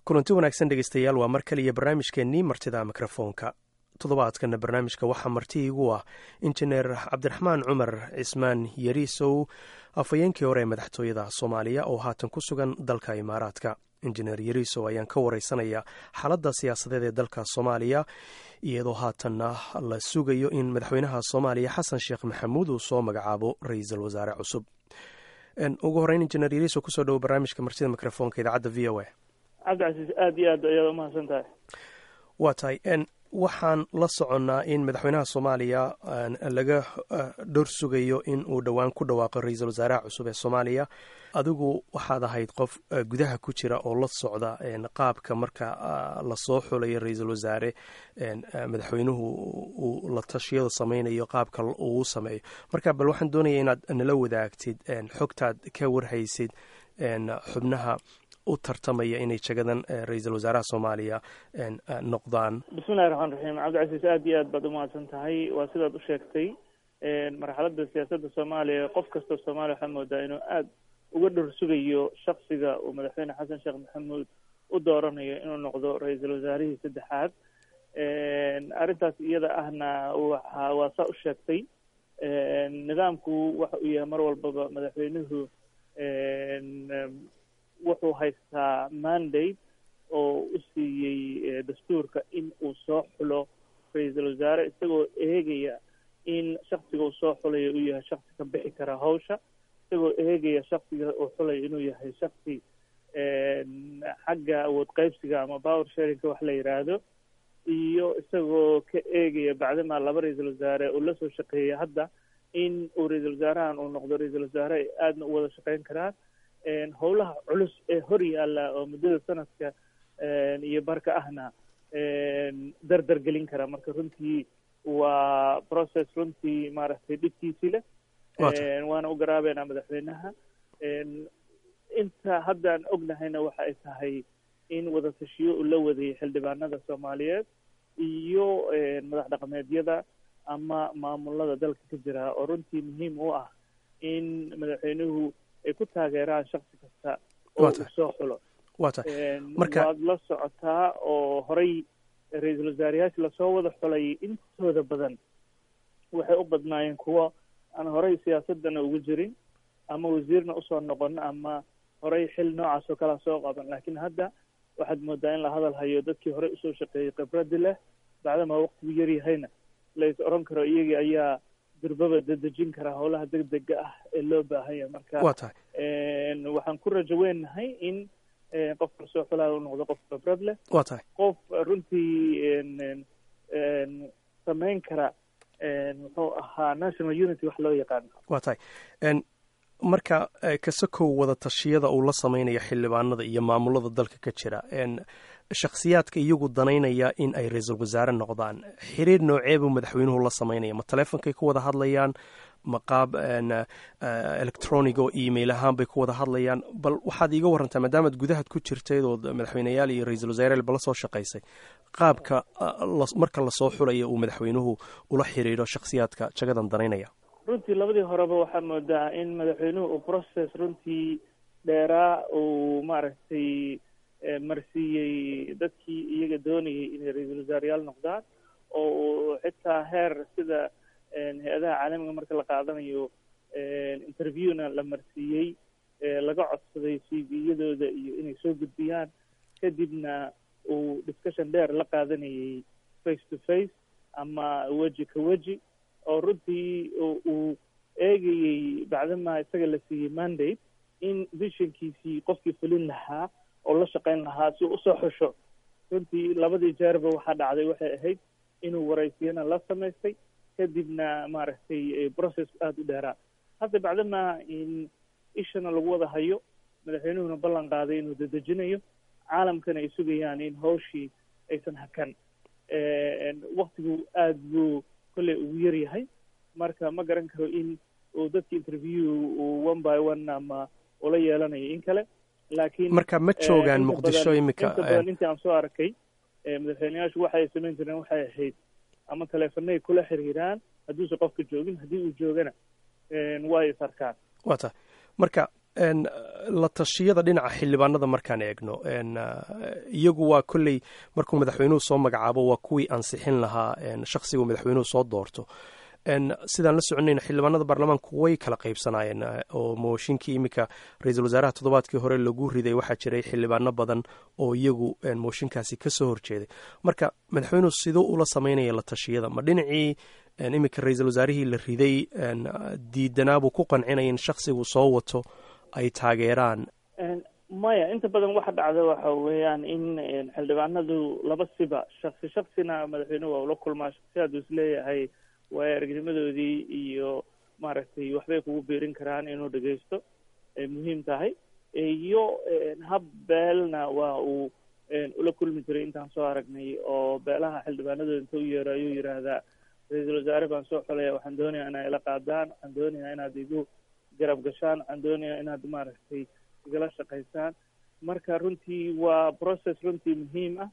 kulanti wanaagsan dhegeystayaal waa mar kaliya barnaamijkeennii martida mikrofoonka toddobaadkana barnaamijka waxaa marti igu ah injineer cabdiraxmaan cumar cismaan yariisow afhayeenkii hore ee madaxtooyada soomaaliya oo haatan ku sugan dalka imaaraadka injineer yariisow ayaan ka wareysanaya xaaladda siyaasadeed ee dalka soomaaliya iyadoo haatanna la sugayo in madaxweynaha soomaaliya xasan sheekh maxamuud uu soo magacaabo ra-iisul wasaare cusub ugu horeyn injineer yariisow kusoo dhowo barnaamijka martida mikrofoonka idaacadda v o a cabdicasiis aada iyo aad ayaad umahadsan tahay waa tahay waxaan la soconnaa in madaxweynaha soomaaliya laga dhowr sugayo in uu dhowaan ku dhawaaqo ra-iisul wasaaraha cusub ee soomaaliya adigu waxaad ahayd qof gudaha ku jira oo la socda qaabka marka lasoo xulayo ra-iisul wasaare madaxweynuhu uu la tashiyada sameynayo qaabka uu sameeyo marka bal waxaan doonaya inaad nala wadaagtid xogtaad ka warhaysid xubnaha u tartamaya inay jagadan ra-iisul wasaaraha soomaaliya noqdaan bismillahi raxmaan raxiim cabdicasiis aada iyo aad baad umahadsan tahay waa sidaad u sheegtay marxaladda siyaasadda soomaaliya qof kastoo soomaaliya waxaa moodaa inuu aada uga dhor sugayo shaksiga uu madaxweyne xasan sheekh maxamuud u dooranayo inuu noqdo ra-iisul wasaarihii saddexaad arrintaas iyada ahna waxa waa saa u sheegtay nidaamku waxa uu yahay mar walbaba madaxweynuhu wuxuu haystaa mandate oo u siiyey dastuurka in uu soo xulo ra-iisul wasaare isagoo eegaya in shaksiga uu soo xulayo uu yahay shaksi ka bixi kara hawsha isagoo eegaya shaksiga uu xulayo inuu yahay shaksi xagga awood qaybsiga ama power sharinka wax la yidhaahdo iyo isagoo ka eegaya bacdama laba ra-iisul wasaare uu lasoo shaqeeya hadda in uu ra-iisul wasaarahan uu noqdo ra-iisul wasaare ay aadna u wada shaqeyn karaan howlaha culus ee hor yaalla oo muddada sanadka iyo barka ahna dardar gelin kara marka runtii waa process runtii maaragtay dhibkiisii leh waana u garaabeynaa madaxweynaha inta haddaan ognahayna waxa ay tahay in wada tashiyo uu la wadayay xildhibaanada soomaaliyeed iyo madax dhaqameedyada ama maamulada dalka ka jira oo runtii muhiim u ah in madaxweynuhu ay ku taageeraan shaksi kasta oo uu soo xulo waad la socotaa oo horey ra-iisul wasaarayaasha lasoo wada xulay intooda badan waxay u badnaayeen kuwo aan horey siyaasadana ugu jirin ama wasiirna usoo noqon ama horey xil noocaas oo kalea soo qaban laakiin hadda waxaad moodaa in la hadal hayo dadkii horey usoo shaqeeyey khibradi leh bacdama waqtigu yaryahayna lais oran karo iyagii ayaa durbaba dedejin karaa howlaha deg dega ah ee loo baahanya marka wa tahay waxaan ku rajo weynahay in qofka lasoo xulaayo u noqdo qof khibrad leh wa tahay qof runtii sameyn kara muxuu ahaa national unity wax loo yaqaano wa tahay marka kasakow wada tashiyada uu la sameynaya xildhibaanada iyo maamulada dalka ka jira shakhsiyaadka iyagu danaynaya in ay ra-iisul wasaare noqdaan xiriir noocee buu madaxweynuhu la sameynaya ma teleefonkay ku wada hadlayaan ma qaab electronic oo email ahaan bay ku wada hadlayaan bal waxaad iiga warantaa maadaamaad gudahaad ku jirtayd oo madaxweyneyaal iyo ra-iisul wasaareel bala soo shaqaysay qaabka marka lasoo xulaya uu madaxweynuhu ula xiriiro shakhsiyaadka jagadan danaynaya runtii labadii horeba waxaa moodaa in madaxweynuhu uu process runtii dheeraa uu maaragtay marsiiyey dadkii iyaga doonayay inay ra-iisul wasaareyaal noqdaan oo uu xitaa heer sida hay-adaha caalamiga marka la qaadanayo interviewna la marsiiyey laga codsaday c v-yadooda iyo inay soo gudbiyaan kadibna uu discussion dheer la qaadanayay face to face ama weji ka weji oo runtii uu eegayey bacdama isaga la siiyey mandate in visionkiisii qofkii fulin lahaa oo la shaqeyn lahaa si usoo xusho runtii labadii jeerba waxaa dhacday waxay ahayd inuu waraysiyana la samaystay kadibna maaragtay process aada u dheeraa hadda bacdama in ishana lagu wada hayo madaxweynuhuna ballan qaaday inuu dedejinayo caalamkana ay sugayaan in hawshii aysan hakan waktigu aada buu kolley ugu yar yahay marka ma garan karo in uu dadka interview uu one by one ama ula yeelanayo in kale laakiin marka ma joogaan muqdisho imika inta badan intii aan soo arkay madaxweyneyaashu waxay samayn jireen waxay ahayd ama teleefanay kula xiriiraan hadduusan qofka joogin haddii uu joogana waa is arkaan wa tahay marka la tashiyada dhinaca xildhibaanada markaan eegno iyagu waa kolley markuu madaxweynuhu soo magacaabo waa kuwii ansixin lahaa shaksigu madaxweynuhu soo doorto sidaan la soconayna xildhibaanada baarlamaanku way kala qaybsanaayeen oo mooshinkii iminka ra-iisul wasaaraha toddobaadkii hore lagu riday waxaa jiray xildhibaano badan oo iyagu mooshinkaasi kasoo horjeeday marka madaxweynuhu siduu ula sameynaya la tashiyada ma dhinacii iminka ra-iisul wasaarihii la riday diidanaabuu ku qancinaya in shaksigu soo wato ay taageeraan maya inta badan waxa dhacda waxa weeyaan in xildhibaanadu laba siba shaksi shaksina madaxweynuhu waa ula kulmaa shaksiyaadu isleeyahay waayo aragnimadoodii iyo maaragtay waxbay kugu biirin karaan inuu dhegeysto ay muhiim tahay iyo hab beelna waa uu ula kulmi jiray intaan soo aragnay oo beelaha xildhibaanadooda inta u yeero ayuu yidhaahdaa ra-iisul wasaare baan soo xolaya waxaan doonayaa inaa ila qaadaan waxaan doonayaa inaad igu garab gashaan waxaan doonayaa inaad maaragtay igala shaqaysaan marka runtii waa process runtii muhiim ah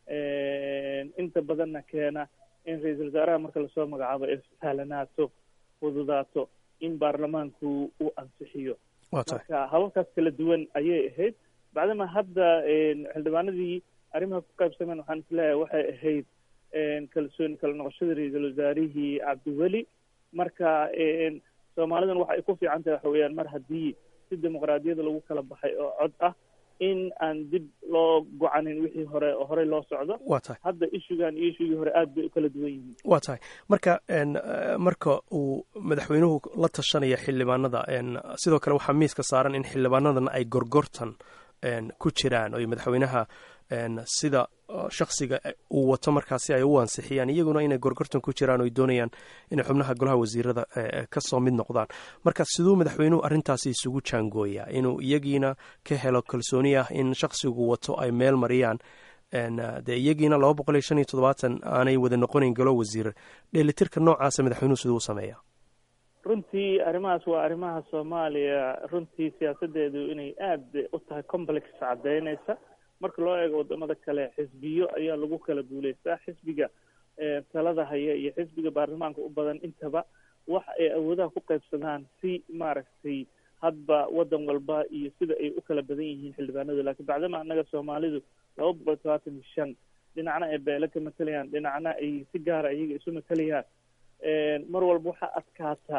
inta badanna keena in ra-iisul wasaaraha marka lasoo magacaabo ay sahlanaato fududaato in baarlamaanku uu ansixiyo marka hababkaas kala duwan ayay ahayd bacdama hadda xildhibaanadii arrimaha ku qaybsameen waxaan isleeyahay waxay ahayd kalsooni kala noqoshada ra-iisul wasaarihii cabdiweli marka soomaalidan waxa ay ku fiican tahay waxa weeyaan mar haddii si dimuqraadiyada lagu kala baxay oo cod ah in aan dib loo gocanin wixii hore oo horey loo socdo wa tahay hadda ishugan iyo ishugii hore aad bay u kala duwan yihiin wa tahay marka marka uu madaxweynuhu la tashanaya xildhibaanada sidoo kale waxaa miiska saaran in xildhibaanadana ay gorgortan ku jiraan oy madaxweynaha sida shaksiga uu wato markaasi ay u ansixiyaan iyaguna inay gorgortan ku jiraan oy doonayaan inay xubnaha golaha wasiirada kasoo mid noqdaan marka siduu madaxweynuhu arrintaasi isugu jaangooyaa inuu iyagiina ka helo kalsooni ah in shaksigu wato ay meel mariyaan dee iyagiina laba boqol iyo shan iyo toddobaatan aanay wada noqonayn golo wasiir dheelitirka noocaasa madaxweynuhu siduu u sameeya runtii arrimahaas waa arrimaha soomaaliya runtii siyaasadeedu inay aada u tahay complex caddeynaysa marka loo eego wadamada kale xisbiyo ayaa lagu kala guuleystaa xisbiga talada haya iyo xisbiga baarlamaanka u badan intaba wax ay awoodaha ku qaybsadaan si maaragtay hadba wadan walba iyo sida ay u kala badan yihiin xildhibaanadu laakiin bacdama annaga soomaalidu laba boqol todobaatan iyo shan dhinacna ay beele ka matalayaan dhinacna ay si gaara iyaga isu matalayaan mar walba waxaa adkaata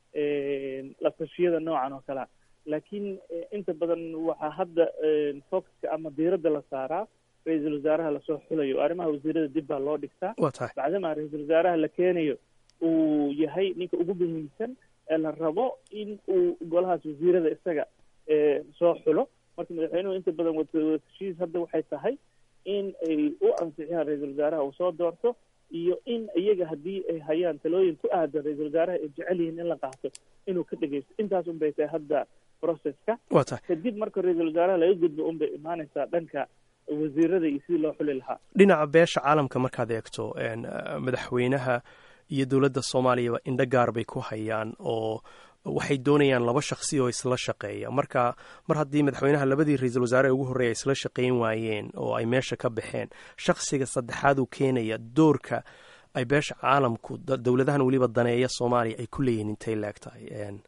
la tashiyada noocan oo kalea laakiin inta badan waxaa hadda focuska ama diiradda la saaraa ra-iisul wasaaraha lasoo xulayo arrimaha wasiirada dib baa loo dhigtaa wa tahay bacdama ra-iisul wasaaraha la keenayo uu yahay ninka ugu muhiimsan ee la rabo in uu golahaas wasiirada isaga soo xulo marka madaxweynuhu inta badan watashiis hadda waxay tahay in ay u ansixiyaan ra-iisul wasaaraha uu soo doorto iyo in iyaga haddii ay hayaan talooyin ku aadan ra-iisul wasaaraha ay jecel yihiin in la qaato inuu ka dhegeysto intaas un bay tahay hadda processka wa tahay kadib marka ra-iisul wasaaraha laga gudbo un bay imaanaysaa dhanka wasiirada iyo sidii loo xuli lahaa dhinaca beesha caalamka markaad eegto madaxweynaha iyo dowladda soomaaliyaba indho gaar bay ku hayaan oo waxay doonayaan laba shaksi oo isla shaqeeya marka mar haddii madaxweynaha labadii ra-iisul wasaare ugu horreeya isla shaqayn waayeen oo ay meesha ka baxeen shaksiga saddexaad uu keenaya doorka ay beesha caalamku dowladahan weliba daneeya soomaaliya ay ku leeyihin intay leeg tahay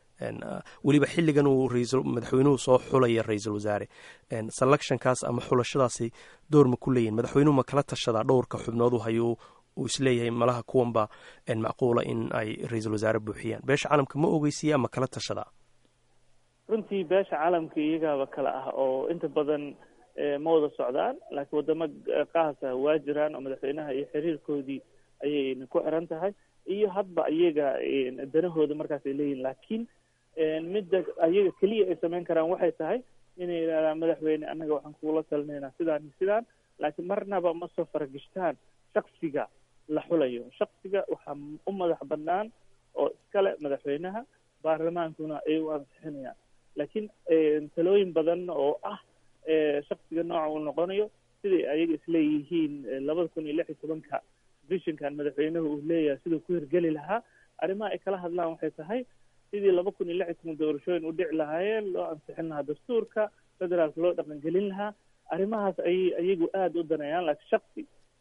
weliba xilligan uu madaxweynuhu soo xulaya ra-iisul wasaare selectionkaas ama xulashadaasi door ma ku leeyihin madaxweynuhu ma kala tashadaa dhowrka xubnood u hayuu uu isleeyahay malaha kuwanba macquula in ay ra-iisul wasaare buuxiyaan beesha caalamka ma ogeysiiya ama kala tashadaa runtii beesha caalamka iyagaaba kale ah oo inta badan ma wada socdaan laakiin wadamo qaasa waa jiraan oo madaxweynaha iyo xiriirkoodii ayayna ku xiran tahay iyo hadba iyaga danahooda markaas ay leeyihin laakiin midda ayaga keliya ay samayn karaan waxay tahay inay yidhahdaan madaxweyne annaga waxaan kugula talinaynaa sidaan iyo sidaan laakiin marnaba ma soo faragishtaan shaksiga la xulayo shaksiga waxaa u madax banaan oo iskale madaxweynaha baarlamaankuna ay u ansixinayaan laakiin talooyin badan oo ah shaksiga nooca uu noqonayo siday ayaga isleeyihiin labada kun iyo lix iyo tobanka vishinkan madaxweynuhu uu leeyahay siduu ku hirgeli lahaa arrimaha ay kala hadlaan waxay tahay sidii laba kun iyo lix iyo toban doorashooyin u dhici lahaayeen loo ansixin lahaa dastuurka federaalka loo dhaqangelin lahaa arrimahaas ayay ayagu aada u daneeyaan laakiin shaksi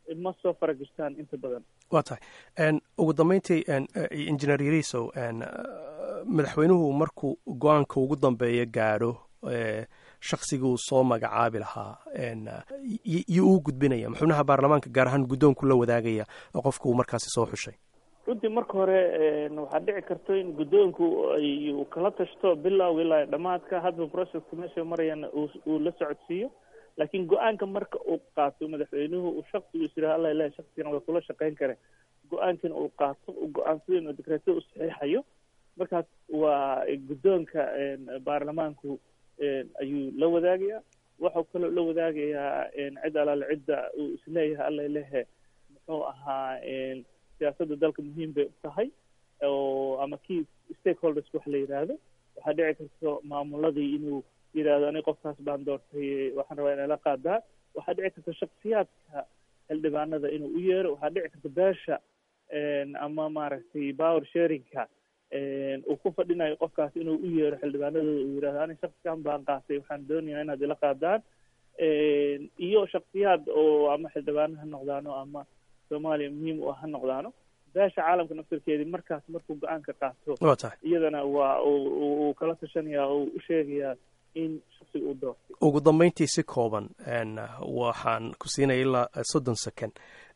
ma soo faragishtaan inta badan waa tahay ugu dambeyntii injineer yarisow madaxweynuhu markuu go-aanka ugu dambeeya gaadho shaksigii uu soo magacaabi lahaa iyo uu gudbinaya xubnaha baarlamaanka gaar ahaan guddoonku la wadaagaya oo qofka uu markaasi soo xushay runtii marka hore waxaa dhici karto in guddoonku uu kala tashto bilowga ilaa dhamaadka hadba processka meesha marayana uu la socodsiiyo laakiin go-aanka marka uu qaato madaxweynuhu uu shaksigu is yidhaha alla ilahi shaksigan waa kula shaqeyn kare go-aankana uu qaato uu go-aansado inuu dekreetada u saxiixayo markaas waa guddoonka baarlamaanku ayuu la wadaagayaa waxau kaloo la wadaagayaa cid alaale cidda uu isleeyahay alla lehe muxuu ahaa siyaasadda dalka muhiim bay u tahay oo ama key stakeholders wax la yidhaahdo waxaa dhici karto maamuladii inuu yidhahdo ani qofkaas baan doortay waxaan rabaa inay la qaadaan waxaa dhici karta shaksiyaadka xildhibaanada inuu u yeero waxaa dhici karta beesha ama maaragtay power sharingka uu ku fadhinayo qofkaas inuu u yeero xildhibaanadooda uu yidhahdo ani shaksigan baan qaatay waxaan doonayaa inaad ila qaadaan iyo shaksiyaad oo ama xildhibaano ha noqdaano ama soomaaliya muhiim u ah ha noqdaano beesha caalamka naftarkeedii markaas markuu go-aanka qaato waa tahay iyadana waa uu kala tashanayaa oo u sheegayaa in shaksiga uu doortay ugu dambeyntii si kooban waxaan ku siinaya ilaa soddon second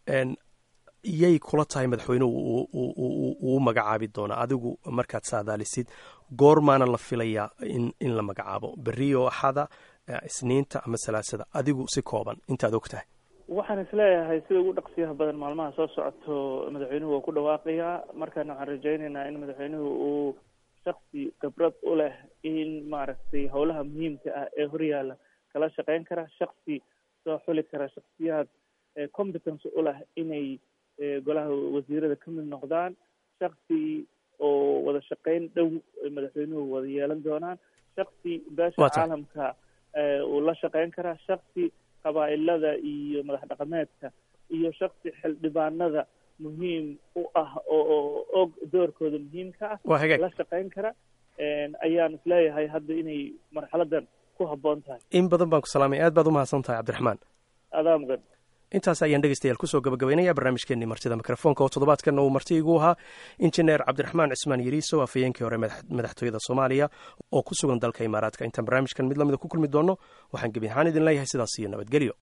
yay kula tahay madaxweynuhu uu magacaabi doona adigu markaad saadaalisid goormaana la filayaa in in la magacaabo berrio axada isniinta ama salaasada adigu si kooban intaad og tahay waxaan isleeyahay sida ugu dhaqsiyaha badan maalmaha soo socoto madaxweynuhu waa ku dhawaaqayaa markaana waxaan rajaynaynaa in madaxweynuhu uu shaksi khibrad u leh in maaragtay howlaha muhiimka ah ee horyaala kala shaqeyn kara shaksi soo xuli kara shaksiyaad competence u leh inay golaha wasiirada ka mid noqdaan shaksi oo wada shaqeyn dhow madaxweynuhu wada yeelan doonaan shaksi beesha caalamka uu la shaqeyn karaa shaksi qabaa'ilada iyo madax dhaqameedka iyo shaksi xildhibaanada muhiim u ah oo og doorkooda muhiimka ah la shaqeyn kara ayaan isleeyahay hadda inay marxaladan ku habboon tahay in badan baan ku salaamay aad baad u mahadsan tahay cabdiraxmaan adaa mudan intaas ayaan dhegeystayaal kusoo gabagabaynaya barnaamijkeenii martida mikrofoonka oo toddobaadkanna uu marti igu ahaa injineer cabdiraxmaan cismaan yariiso afhayeenkii hore madaxtooyada soomaaliya oo ku sugan dalka imaaraadka intaan barnaamijkan mid lamida ku kulmi doonno waxaan gebi ahaan idin leeyahay sidaas iyo nabadgelyo